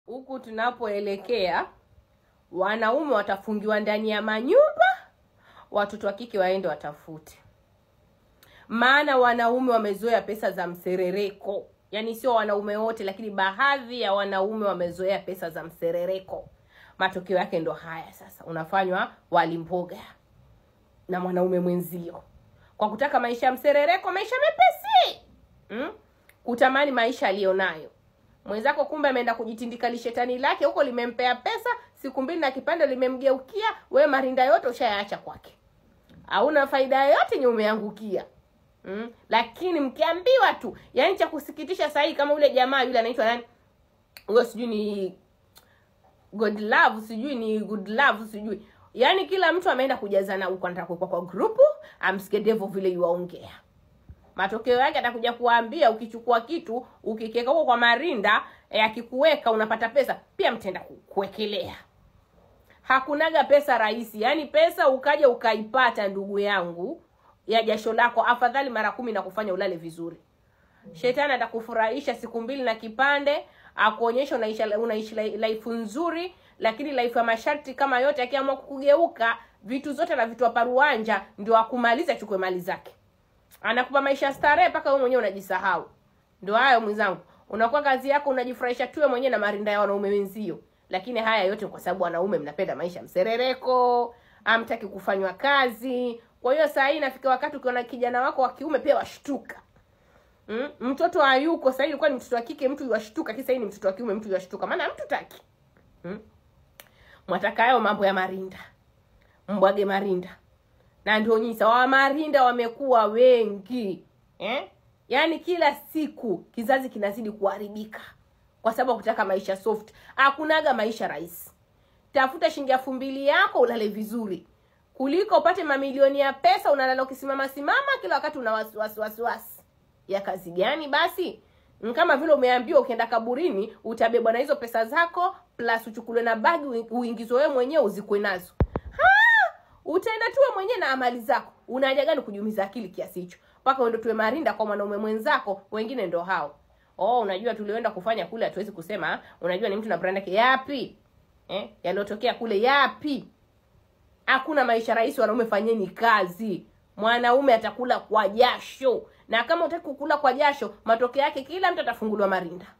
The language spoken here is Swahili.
huku tunapoelekea wanaume watafungiwa ndani ya manyumba watoto wa kike waende watafute maana wanaume wamezoea pesa za mserereko yaani sio wanaume wote lakini baadhi ya wanaume wamezoea pesa za mserereko matokeo yake ndo haya sasa unafanywa wali mboga na mwanaume mwenzio kwa kutaka maisha ya mserereko maisha mepesi mm? kutamani maisha aliyonayo mwenzako kumbe ameenda kujitindika lishetani lake huko limempea pesa siku mbili na kipande limemgeukia we marinda yote ushayaacha kwake hauna faida yoyote yenye umeangukia mm? lakini mkiambiwa tu yaani cha kusikitisha sahii kama ule jamaa yule anaitwa nani huyo sijui ni god love sijui ni good love sijui yaani kila mtu ameenda kujazana huko anataka kuwekwa kwa grupu amsikie devo vile yuwaongea matokeo yake atakuja kuambia ukichukua kitu ukikiweka huko kwa marinda eh, akikuweka unapata pesa pia mtaenda ku- kuwekelea hakunaga pesa rahisi yaani pesa ukaja ukaipata ndugu yangu ya jasho lako afadhali mara kumi na kufanya ulale vizuri shetani atakufurahisha siku mbili na kipande akuonyesha unaishi unaishi li- life nzuri lakini life ya masharti kama yote akiamua kukugeuka vitu zote na vitu paruanja ndio akumaliza achukue mali zake anakupa maisha ya starehe mpaka wewe mwenyewe unajisahau ndio hayo mwenzangu unakuwa kazi yako unajifurahisha tuwe mwenyewe na marinda ya wanaume wenzio lakini haya yote ni kwa sababu wanaume mnapenda maisha ya mserereko amtaki kufanywa kazi kwa hiyo saa hii inafika wakati ukiona kijana wako wa kiume pia washtuka mm? mtoto hayuko sahii ilikuwa ni mtoto wa kike mtu yuwashtuka kisa hii ni mtoto wa kiume mtu yuwashtuka maana mtu taki mm? mwataka hayo mambo ya marinda mbwage marinda na ndio nyinyi sawa marinda wamekuwa wengi eh? yaani kila siku kizazi kinazidi kuharibika kwa sababu ya kutaka maisha soft hakunaga maisha rahisi tafuta shilingi elfu mbili yako ulale vizuri kuliko upate mamilioni ya pesa unalala ukisimama simama kila wakati una wasiwasi wasiwasi ya kazi gani basi Ni kama vile umeambiwa ukienda kaburini utabebwa na hizo pesa zako plus uchukuliwe na bagi ui- uingizwe wewe mwenyewe uzikwe nazo Ha! utaenda tuwe mwenyewe na amali zako una haja gani kujumiza akili kiasi hicho mpaka uende tuwe marinda kwa mwanaume mwenzako wengine ndo hao oh unajua tulioenda kufanya kule hatuwezi kusema unajua ni mtu na brand yake yapi eh? yaliyotokea kule yapi hakuna maisha rahisi wanaume fanyeni kazi mwanaume atakula kwa jasho na kama utaki kukula kwa jasho matokeo yake kila mtu atafunguliwa marinda